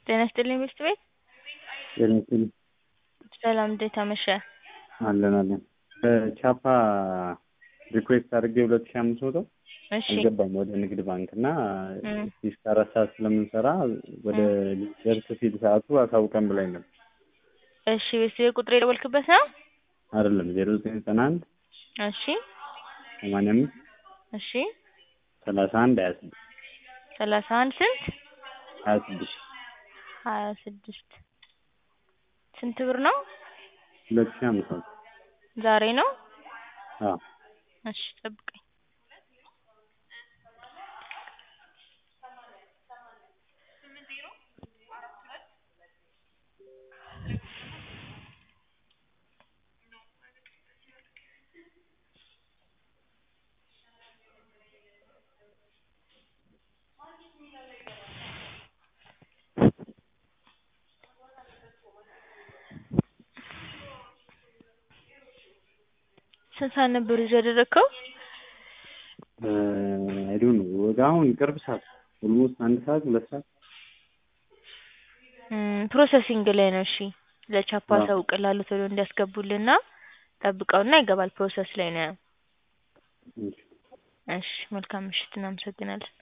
ጤና ይስጥልኝ ሚስት ቤት ጤና ይስጥልኝ ሰላም እንዴት አመሸህ? አለን አለን በቻፓ ሪኩዌስት አድርጌ ሁለት ሺህ አምስት መቶ እሺ አልገባም ወደ ንግድ ባንክ እና እም። እስከ አራት ሰዓት ስለምንሰራ ወደ ደርስ ሲል ሰዓቱ አሳውቀን ብላኝ ነበር። እሺ ቤተሰብ ቁጥር የደወልክበት ነው? አይደለም ዜሮ ዘጠኝ ዘጠና አንድ እሺ ሰማንያ አምስት እሺ ሰላሳ አንድ ሀያ ስድስት ሰላሳ አንድ ስንት ሀያ ስድስት ሀያ ስድስት ስንት ብር ነው? ሁለት ሺህ አምስት መቶ ዛሬ ነው? አዎ እሺ ጠብቀኝ ስንት ሰዓት ነበር ይዞ ያደረግከው? አይ ዶንት ኖ ወደ አሁን ቅርብ ሰዓት ኦልሞስት አንድ ሰዓት ሁለት ሰዓት እም፣ ፕሮሰሲንግ ላይ ነው። እሺ ለቻፓ አዎ። አሳውቅልሃለሁ ቶሎ እንዲያስገቡልና ጠብቀውና ይገባል። ፕሮሰስ ላይ ነው። እሺ። እሺ መልካም ምሽት፣ እናመሰግናለን።